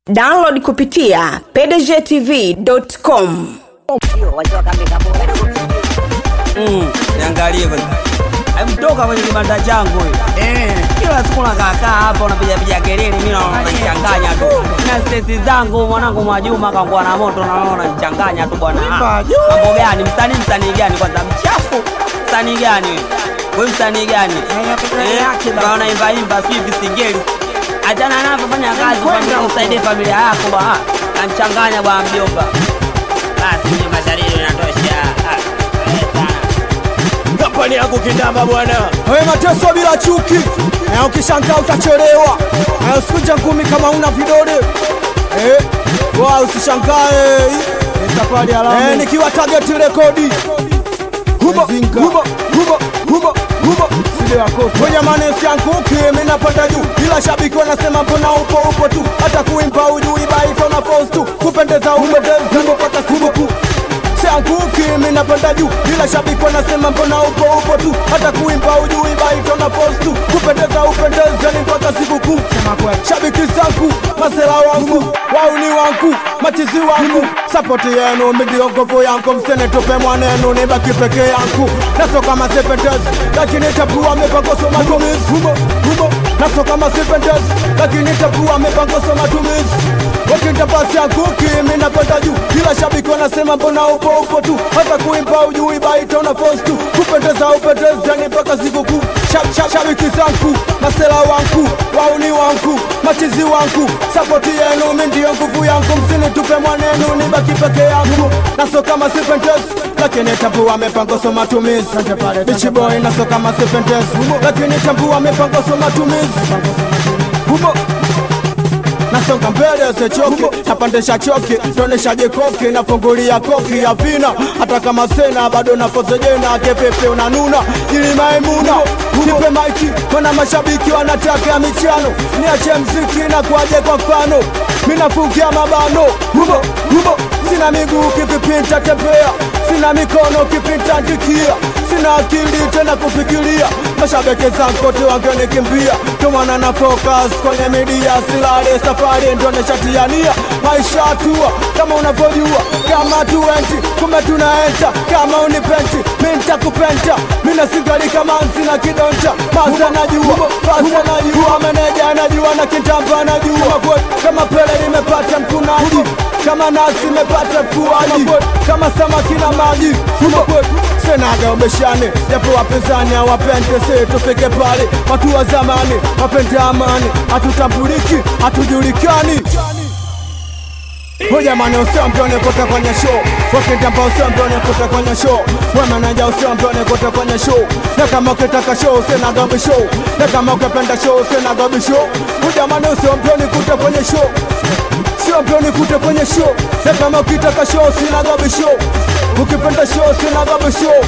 download kupitia pdgtv.com Mm, niangalie kwanza. Hebu toka kwenye kibanda changu hiyo. Eh, kila siku nakaakaa hapa unapiga piga kelele mimi naona unanichanganya tu. Na stress zangu mwanangu Mwajuma kaangua na moto naona unanichanganya tu bwana. Ah, Mambo gani? Msanii msanii gani kwanza mchafu? Msanii gani wewe? Wewe msanii gani? Eh, kaona imba imba sijui visingeli. Achana navyo fanya kazi familia usaidie familia yako bwana. Anachanganya bwana mjomba. Basi mimi mashariri inatosha. Ah, eh, sana. kampani yangu kindamba bwana Wewe mateso bila chuki na ukishangaa utachelewa na usikuje ngumi kama una vidole eh, wa usishangae ni safari ya Lamu eh, nikiwa target rekodi hubo hubo hubo hubo hubo sile wako kwenye manesi yangu kimi napanda juu ila shabiki wanasema mbona upo upo tu hata kuimba ujui baito na post tu kupendeza umependeza mpaka sibuku sianguki mimi napanda juu ila shabiki wanasema mbona upo upo tu hata kuimba ujui baito na post tu kupendeza upendeza ni mpaka sikukuu shabiki zangu masela wangu wauni wangu machizi wangu sapoti yenu midio nguvu yangu msenitupe mwanenu nibaki peke yangu nasoka masipendezi lakini tapua mipangoso matumizi humo humo nasoka masipendezi lakini tapua mipangoso matumizi wakinda basi yangu kimi napanda juu kila shabiki wanasema mbona upo upo tu hata kuimba ujui baita una post tu kupendeza upendeza ni mpaka sikukuu Shab- shab- shabiki zangu masela wangu wauni wangu machizi wangu sapoti yenu mi ndiyo nguvu yangu msinitupe mwanenu nibaki peke yangu nasoka masipendezi lakini tambua mipangoso matumizi bichiboy nasoka masipendezi lakini tambua mipangoso matumizi humo nasonga mbele sechoki napandisha choki toneshaje koki nafungulia koki ya vina hata kama sena bado nafozejena kepepe unanuna ili maimuna nipe maiki mana mashabiki wanataka michano niache mziki na kuaje kwa mfano minafungia mabano humo humo sina miguu kipipinta tembea sina mikono kipinta ndikia sina akili tena kufikiria mashabiki zangu kote wangenikimbia tumana na focus kwenye media silale safari ndo nishatiania maisha hatua kama unavyojua kama tuenti kumbe tunaenta kama unipenti mi ntakupenta mina singali kama nsina kidonta masa najua pasa najua meneja najua na kitamba najua kama pele nimepata mkunaji kama nasi imepata fuaji kama samaki na maji senaga ubeshane japo wapinzani hawapende se tufike pale watu wa zamani wapende amani hatutambuliki hatujulikani Hujamani usiambione kote kwenye show Wakitamba usiambione kote kwenye show Wemeneja usiambione kote kwenye show Na kama ukitaka show sina gabi show Na kama ukipenda show sina gabi show Hujamani usiambione kote kwenye show Usiambione kote kwenye show Na kama ukitaka show sina gabi show Ukipenda show sina gabi show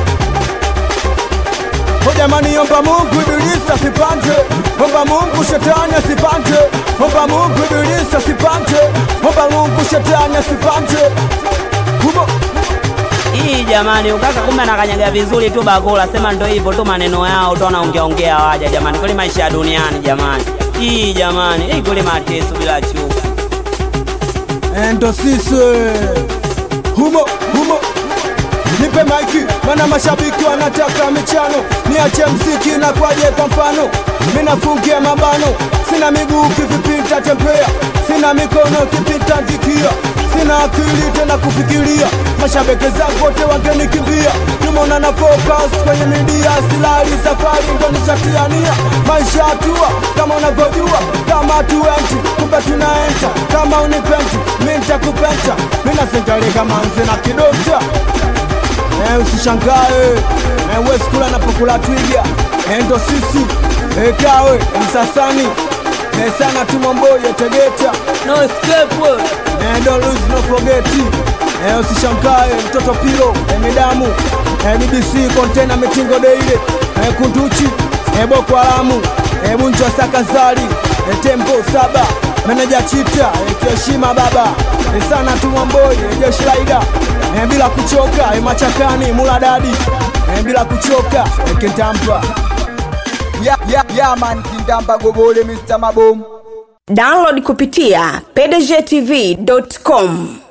Jamani, omba Mungu ibilisi asipande, omba Mungu shetani asipande, omba Mungu ibilisi asipande, omba Mungu shetani asipande. Humo Hii jamani, ukaka kumbe anakanyaga vizuri tu bakula, sema ndo hivyo tu maneno yao tu wanaongea ongea waja jamani, kweli maisha ya duniani jamani. Hii jamani, hii kweli mateso bila chuki. endo sisi humo humo nipe maiki mana mashabiki wanataka michano niache mziki na kwaje kwa mfano minafungia mabano sina miguu kivipita tembea sina mikono kipita ndikia sina akili tena kufikiria mashabiki zangu wote wangenikimbia tumeona na focus kwenye midia silali safari ndo nishatiania maisha hatua kama unavyojua kama tuenti kumbe tunaenta kama unipendi mi ntakupenta minasingalika manzi na kidota Eh, usishangae eh, we skula napokula twiga eh, ndo sisi eh, kawe eh, msasani eh, sana tumomboye tegeta No escape. eh, ndo lose no forget eh, usishangae mtoto pilo eh, midamu eh, BBC kontena mitingo deile eh, kunduchi eh, boko haramu eh, bunjo sakazali eh, tembo saba meneja chita eh, kiheshima baba eh, sana tumomboye eh, jeshi laida eh, bila kuchoka eh, machakani muladadi eh, bila kuchoka eh, kintampa ya, ya, ya man kindamba gobole Mr. Mabomu download kupitia pdgtv.com